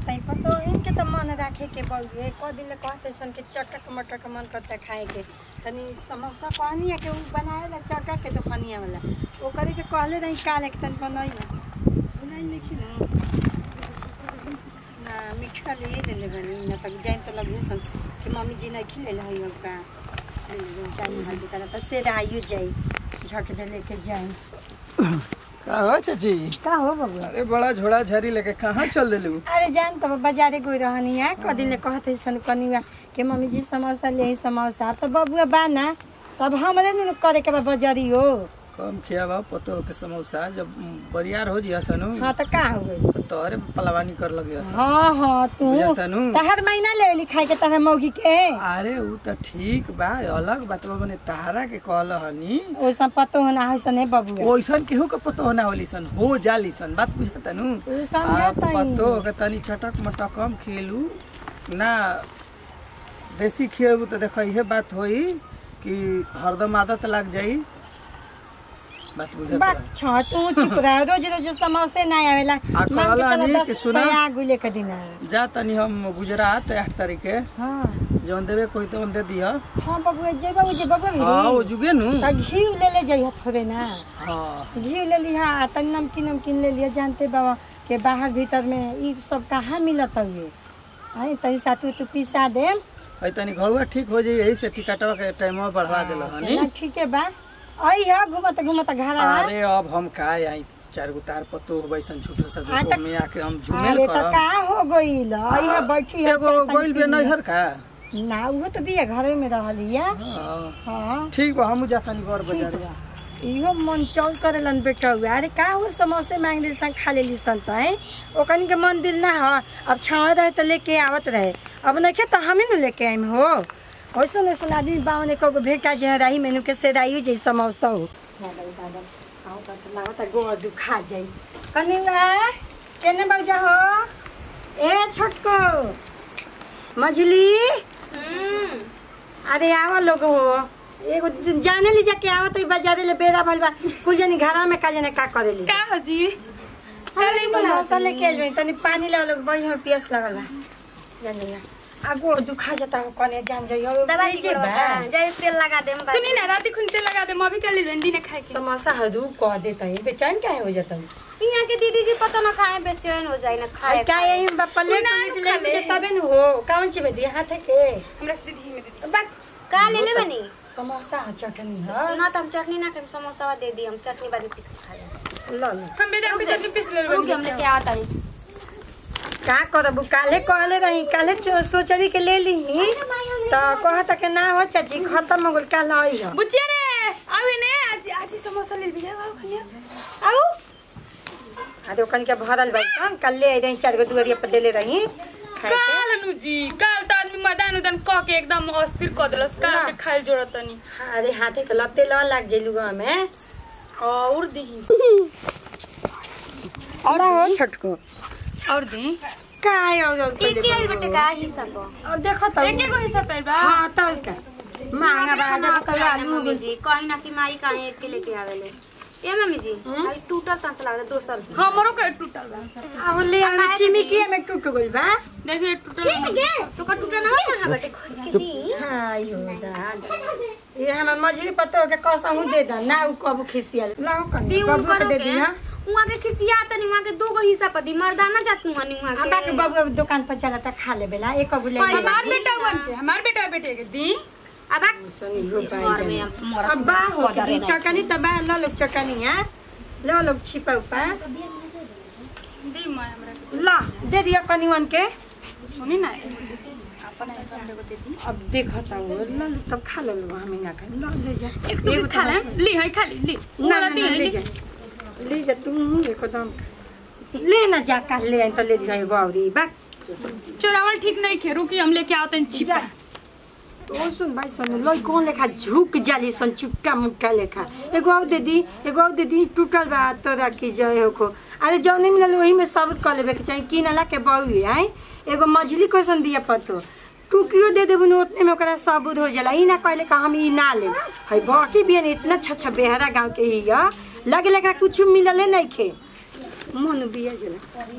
जाता है पतो इनके तो मन रखे के बउए क दिन ले कहते सन के चटक मटक मन करता खाए के तनी समोसा कहनी है कि उ बनाए ला चटक के दुकानिया वाला ओ करे के कहले रही काले के तनी बनाई ना बनाई लिखी ना ना मीठा ले ले ले बनी ना तक जाइन तो लगे सन कि मम्मी जी नहीं खिले ला है का जानी हल्दी करा तो से आयु जाई झट दे लेके जाई का हो चाची का हो बबुआ अरे बड़ा झोड़ा झरी लेके कहाँ चल दिलू अरे जान तब बाजारे गई रहनी है कदी ले कहते सन कनिया के मम्मी जी समोसा ले आई समोसा अब तो बबुआ बाना तब हमरे न करे के बा बाजारी हो कम खियावा पतो के समोसा जब बरियार हो जिया सनु हाँ तो का हो गई तो तोहरे पलवानी कर लगे हसन हाँ हाँ तू बुझाता नु? तहर महीना ले ली खाए के तहर मौगी के अरे उ त ठीक बा अलग बात बा मने तारा के कहल हनी ओइसन पतो होना है सने बबुआ ओइसन केहू के पतो ना होली सन हो जाली सन बात बुझाता नु उ समझता ही पतो के तनी चटक मटक कम खेलू ना बेसी खिएबू तो देख इहे बात होई कि हरदम आदत लग जाई बात बुझत बात छ तू चुप रह रोज रोज समोसे ना आवेला आ मान के कहला चलो नी दस कि सुना? रुपया आगू लेके दिना जा तनी हम गुजरात आठ तारीख के हाँ जौन देवे कोई तो दे दिया हाँ बबुआ जेबा उ जे बबुआ हाँ भी वो जुगे नु त घी ले ले जइहा थोड़े ना हाँ घी ले लिहा आ तनी नमकीन नमकीन ले लिया जानते बाबा के बाहर भीतर में ई सब कहाँ मिलत हुए आई तनी सातु तू पिसा दे है तनी घरुआ ठीक हो जाई यही से टिकटवा के टाइमवा बढ़वा देला हनी चला ठीक है बा आई है घूमत घूमत घर अरे अब हम का आई चार गो तार पत्तो हो बैसन छोटा सा हाँ, जो त- में आके हम झुमेल अरे तो करब का हो गईल आई है बैठी है एगो चाय पानी गोइल पी बे लिया। नैहर का ना वो तो बिया घरे में रहलिया हाँ हाँ ठीक बा हम जा तनी घर ठीक बाजार बा। इहो मन चौल करेलन बेटा हुआ अरे का हो समोसे मांग ली सन खा लेली सन तो है ओकन के मन दिल ना हो अब छाव रहे तो लेके आवत रहे अब नहीं तो हमें न लेके आइम हो वैसन वैसन आदमी बावन एक गो भेटा जे राही मेनू के सेदाई जे समोसा हो लागत गोड़ दुखा जाई कनिवा केने बजा हो ए छोटको मझली अरे आवा लोग हो एगो दिन जाने ली जाके आवत है बाजारे ले बेरा भइल बा कुल जनी घरा में का जने का करेली का हो जी अरे समोसा लेके आइल बानी, तनी पानी ला लोग बही में पियास लगल बा जानिया आ गोड़ दुखा जाता हो कने जान जाइयो दवाई लीजिए बा जय तेल लगा दे सुनी ना रात खुनते लगा दे मभी कर ली दिन खाए के समोसा हदू कह देता है बेचैन काहे हो जाता है यहाँ के दीदी जी पता ना काहे बेचैन हो जाए ना खाए आई का यही बापा ले उना ले खा ले। ले तबे न हो कौन ची में दिया हाथ के हमरा से दीदी में दीदी बा का ले ले बनी समोसा ह चटनी ह ना तो हम चटनी ना खाएम समोसा दे दी हम चटनी बाद में पीस के खा लेब ल ल हम बेदम पे चटनी पीस ले रुक हम लेके आवत हनी का करब काले कहले रही काले चो- सोचरी के ले ली तो कहत के ना हो चाची खत्म हो गल काल आई हो बुचिया रे आवे ने आज आज समोसा ले भी आओ खनिया आओ अरे ओकन के भरल बाई सन कल ले आई रही चार गो दुआरिया पर देले रही खाए के काल नु जी काल त आदमी मैदान उदान क के एकदम अस्थिर क देलस काल के खाइल जोड़त तनी हाँ, अरे हाथे के लत्ते ल लाग जेलु में और दही और हो छोटको और दी का है और और के के आइल बेटे का ही सब और देखो तो एक एक हिस्सा पैर बा हां तो का महंगा बा देखो तो आलू मम्मी जी कहीं ना कि माई काहे एक के लेके आवेले ए मम्मी जी भाई टूटल तं से लागत दोसर हमरो के टूटल बा अब ले आवे चिमी की में टूट गइल बा देखिए टूटल तो का टूटा ना होता है बेटे खोज के दी हाँ यो दाल ये हमर मछली पत्तो के कसहू दे दा ना उ कब खिसियल लाओ कनी दी बबू के ऊपर दे के दी हां उहाँ के खिसिया तनी उहाँ के दो गो हिस्सा पर दी मर्दाना जात नु हनी उहाँ अबा के के बबू दुकान पर चला त खा ले बेला एक गो ले पैसा हमार बेटा वन के हमार बेटा बेटे के दी अब सुनी हो घर में पाई अब बा हो के चकनी त बा ल लोग चकनी हां ल लोग छिपा उपा दी मैं हमरा के ल दे दिया कनिवन के सुनी ना अपन ऐसा हमरे को दे दी अब देखता हूँ ल ल, तब खा लो लो हमें ना खा ल ले जा एक टुकड़ी खा ले ली है खाली ली ना ना वाला दी ना, है ले ली जा ले जा तुम एकदम ले ना जा का ले आई तो ले जाए गौरी बा चोरावल ठीक नहीं खे रुकी हम लेके आवते हैं छिपा ओ सुन भाई सुन लो कौन लेखा झुक जाली सन चुपका मुक्का लेखा एगो और दे दी एगो और दे दी टूटल बा तोरा की जय हो को अरे जौन मिलल वही में सब कर लेबे के चाहिए किनला के बहु आई एगो मछली क्वेश्चन दिया पतो टुकियो दे देबू न उतने में ओकरा सबूत हो जाला ई ना कहले का हम ई ना ले है बाकी भी इतना छछ बेहरा गांव के ही या लगे लगा कुछ मिलले नहीं खे मन बिया जला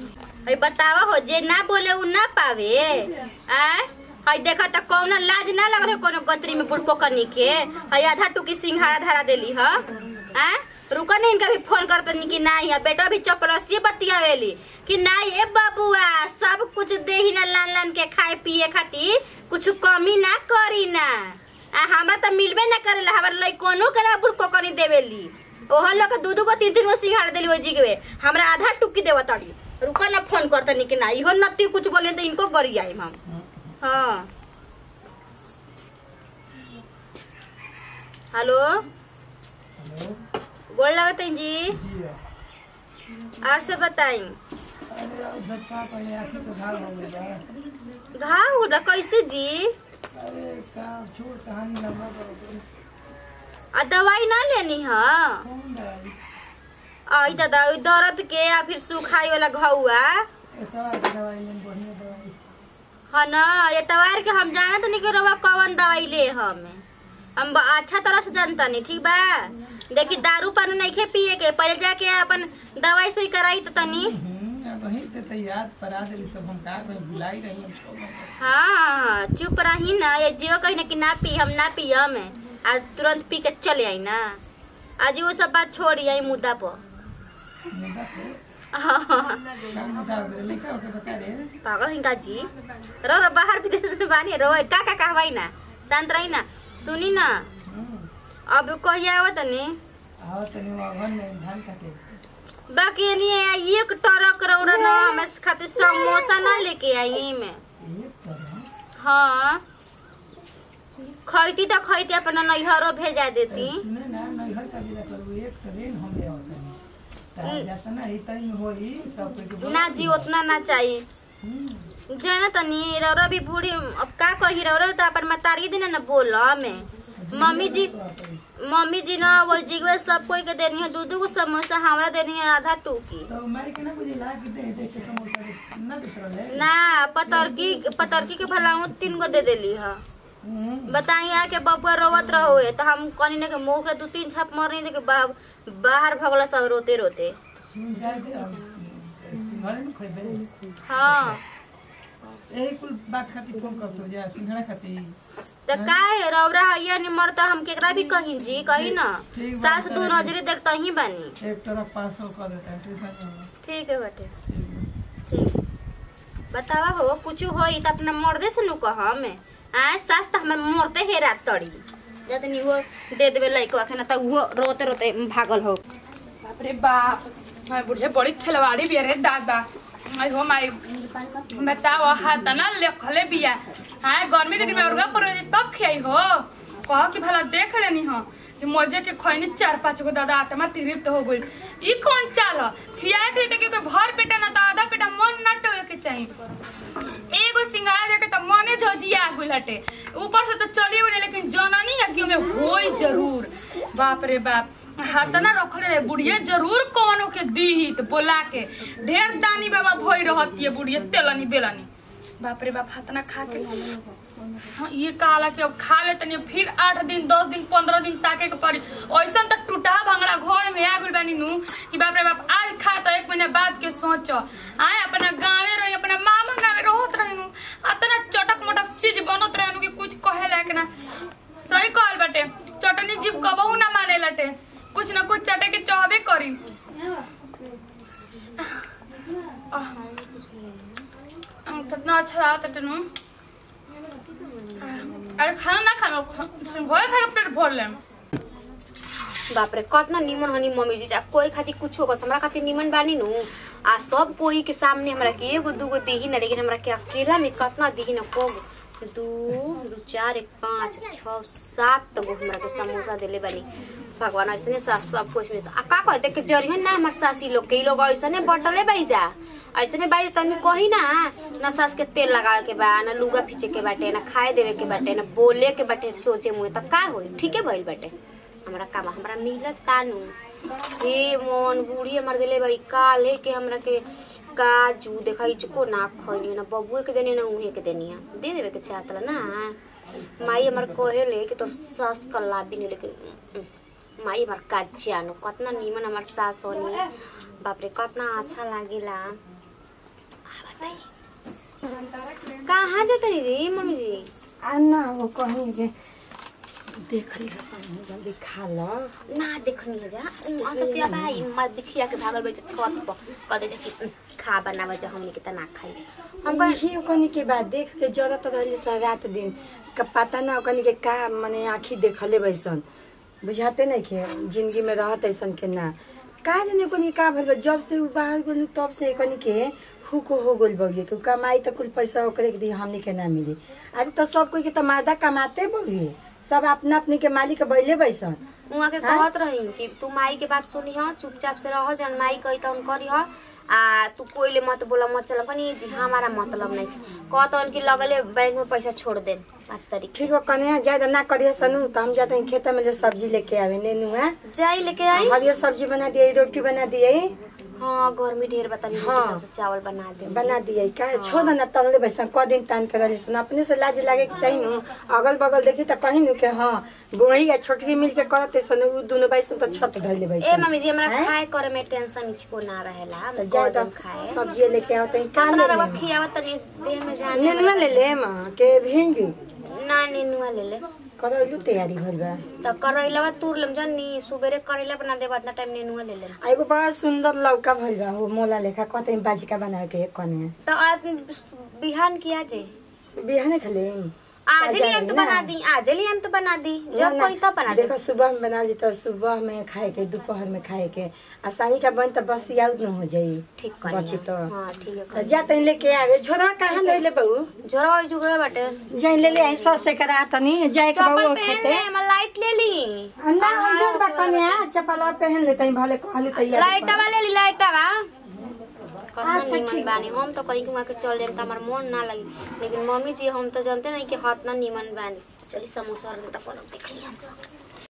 हई बतावा हो जे ना बोले उ ना पावे आ हई देखा त कौनो लाज ना लग रहे कोनो गतरी में बुड़को कनी के हई आधा टुकी सिंघाड़ा धरा देली ह आ रुको नहीं इनका भी फोन करत नहीं कि नहीं है बेटा भी चपरसी बतियावेली कि नहीं ए बबुआ सब कुछ दे ही ना लान लान के खाए पिए खातिर कुछ कमी ना करी ना आ हमरा त मिलबे ना करेला हमर लइकोनो के ना बुड़को कनी देवेली ओहन लोग के दू दू को तीन तीन गो सिंघाड़ा देली ओइ जिगवे हमरा आधा टुकी देव तड़ी रुको ना फोन करता नहीं कि ना इहो नती कुछ बोले तो इनको करी आई हम हाँ हेलो गोड़ लगत हैं जी और से बताई घाव होला कैसे जी आ दवाई ना लेनी है आई दादा ओइ दर्द के या फिर सुखाई वाला घौआ हाँ ना एतवार के हम जाना तो नहीं कि रवा कौन दवाई ले हम हम ब- अच्छा तरह से जानता नहीं ठीक बा देखी दारू पानी नहीं खे पिए के पहले जाके अपन दवाई सुई कराई तो तनी याद परा देली सब हम का कहीं भुलाई रही हम सब हाँ चुप रही ना ये जियो कही ना कि ना पी हम ना पी हम आज तुरंत पी के चले आई ना आज वो सब बात छोड़ी आई मुद्दा पर मुद्दा पे हाँ का मुद्दा हो गइल लइका ओके बता रे पागल हिंगा जी रहो रहो बाहर विदेश में बानी रहो का का कहवाई ना शांत रही ना सुनी ना अब कहिया आवत तनी आओ तनी वाहन में धान काटे बाकी नहीं एक टरक रौड़ा ना हमें खातिर समोसा ना लेके आई में एक तरह हाँ खैती तो खैती अपना नैहरो भेजा देती सुने ना नैहर का विदा करू एक ट्रेन हम ले आवत तनी ता जाता ना ही तई में होई सब कोई के बोल- ना जी उतना ना चाहिए हम्म, जाना तनी रौरा भी बूढ़ी अब का कही रौरा तो अपन मतारी दिन ना बोल में मम्मी जी मम्मी जी ना वो जिगवे सब कोई के देनी है दू दू गो समोसा हमरा देनी है आधा टूकी तो मैं के ना बुझी ला कि दे दे के समोसा दे ना दे रहे ना पतरकी पतरकी के भलाऊ तीन गो दे देली है हम्म बताई यार के बबुआ रोवत रहो तो हम कनी ने के मुंह के दू तीन छाप मर रही के बा, बाहर भगला सब रोते रोते सुन जाए दे अब घर में खइबे हाँ यही कुल बात खातिर फोन करतो जा सिंघाड़ा खातिर तो का है रौरा हैया नहीं मरता हम केकरा भी कहीं जी कहीं ना ठीक बा, सास दू नजरे देखता ही बानी एक ट्रक पाँच सौ कर देता है ट्यूशन में ठीक है बेटे ठीक बतावा हो कुछ होई तो अपना मर्दे से नु कह हमें आए सास तो हमर मरते हे रात तड़ी जतनी वो दे देवे लइकवा के ना तो वो रोते रोते भागल हो बाप रे बाप मैं बुढ़े बड़ी खिलवाड़ी भी अरे दादा आई हो माई बताओ हाथ ना लेखले बिया हाय गर्मी के दिन में औरगा पर तब खियाई हो कह कि भला देख लेनी हो कि मजे के खैनी चार पाँच गो दादा आत्मा तिरिप्त हो गई ई कौन चाल ह? खियाए थे तो क्योंकि भर पेटा ना तो आधा पेटा मन ना टोए के चाहिए एगो सिंगाड़ा देखे तो मने झजिया गुल हटे ऊपर से तो चली गई लेकिन जननी यज्ञ में होई जरूर बाप रे बाप हाथ ना रखले रहे बुढ़िया जरूर कौनो के दी तो बोला के ढेर दानी बाबा भई रहती है बुढ़िया तेलनी बेलनी बाप रे बाप हाथ ना खा के हाँ ये कहला कि अब खा ले तनी फिर आठ दिन दस दिन पंद्रह दिन ताके के पड़ी ऐसा तो टूटा भंगड़ा घर में आ गइल बानी नु कि बाप रे बाप आज खा तो एक महीने बाद के सोचो आए अपना गाँवे रही अपना मामा गाँवे रहत रही नु अतना चटक मटक चीज बनत रहे नु कि कुछ कहे लायक ना सही कहल बाटे चटनी जीव कबहू ना माने लटे कुछ ना कुछ चटे के चाहबे करी आह, कितना अच्छा रहा था नु अरे खाना ना खाना भोरे खा के पेट भर लेम बाप रे कतना निमन हनी मम्मी जी आ कोई खातिर कुछ होगा हमरा खातिर निमन बानी नु आ सब कोई के सामने हमरा के एगो दूगो देही ना लेकिन हमरा के अकेला में कतना देही ना को दू दू चार एक पाँच छः सात गो हमरा के समोसा देले बानी भगवान ऐसने सास सब कुछ में आ का कह देख के जरिहन ना हमर सासी लोग के इ लोग ऐसने बटले बाई जा ऐसने बाई तनी कही ना ना सास के तेल लगावे के बा ना लुगा फीचे के बाटे ना खाए देवे के बाटे ना बोले के बाटे सोचे मुहे त का होई ठीके भइल बाटे हमरा काम हमरा मिलत तानू हे मोन बूढ़ी हमर दिले भाई काले के हमरा के काजू देखा इचको ना खइनी ना बबुए के देनी ना उहे के देनी दे देवे के चाहतला ना माई हमर कहेले कि तोर सास कल्ला भी नहीं लेकिन उम, माई हमर का जानो कतना नीमन हमर सास होनी बाप रे कतना अच्छा लागेला कहाँ जातनी जी मम्मी जी आ ना वो कहीं के देख लिया सन जल्दी खा लो ना देखनी है जा असो क्या भाई मत दिखिया के भागल बैठ छत पर कह दे कि "उम, खा बनावे जा हमनी के त ना खाई हम कह यही ओकनी के बाद देख के जरूरत रहली सा रात दिन का पता ना ओकनी के का मने आँखी देखले बैसन बुझाते नहीं के जिंदगी में रहत ऐसन के ना का जाने कोनी का भइल बा? जब से उ बाहर गेल तब से एकनी के हुक हो गइल बउए के उ कमाई त कुल पैसा ओकरे के दी हमनी के ना मिली अरे तो सब कोई के त मादा कमाते बउए सब अपना अपनी के मालिक बैले बैसन उहाँ के कहत रही कि तू माई के बात सुनी ह चुपचाप से रह जन माई कही तन करी ह आ तू कोइले मत बोला मत चल कनी जी हमारा मतलब नहीं कहतन कि लगले बैंक में पैसा छोड़ दे पाँच तारीख ठीक हो कने ज्यादा ना करिए सनु त हम जाते हैं खेत में ले सब्जी लेके आवे नेनुआ जाई लेके आई हरियर सब्जी बना दिए रोटी बना दिए हाँ गर्मी ढेर बतानी हाँ। हाँ। चावल बना दे बना दिए का छोड़ ना तनले बैसा क दिन तान कर रही सन अपने से लाज लागे के चाहिए नु अगल बगल देखी त कहीं नु के हाँ गोही या छोटकी मिल के करते सन उ दोनों बैसन त छत धइले ए बैसन मम्मी जी हमरा हैं? खाए करे में टेंशन इचको ना रहेला हम त जाए कदम त खाए सब्जी लेके आओ त का कतना ले रवा खियावा तनी देह में जाने नेनुआ ले ले मां के भिंडी ना नेनुआ ले ले करैलु तैयारी भइल बा त करैला तूर लेम जन्नी सुबेरे करैला बना देबा इतना टाइम नेनुआ ले ले आ एगो बड़ा सुंदर लौका भइल बा हो मोला लेखा कतई बाजिका बना के कने त आज बिहान किया जे बिहाने खले आज ताजा ही हम तो है ना? बना दी आज ही हम तो बना दी जब कोई तब बना दे देखो सुबह में बना ली तो सुबह में खाए के दोपहर में खाए के आ साई का बन तो बस याद न हो जाई ठीक बची कर तो हाँ ठीक है त जा तनी लेके आवे झोरा कहाँ ले ले बहू जोरा हो जुगे बाटे जाई ले ले आई सस से करा तनी जाए के चप्पल बहू पहन खेते ले मैं लाइट ले ली अन्ना अंजन बा कन्या चपला पहन ले तई भले कहलु तैयार लाइट वाले ली लाइट वा कतना अच्छा, निमन ठीक बानी हम तो कहीं कुआ के चल जाम त हमार मन ना लगी लेकिन मम्मी जी हम तो जानते नहीं कि हाथ ना निमन बानी चली समोसा और तो कोनो देख लिया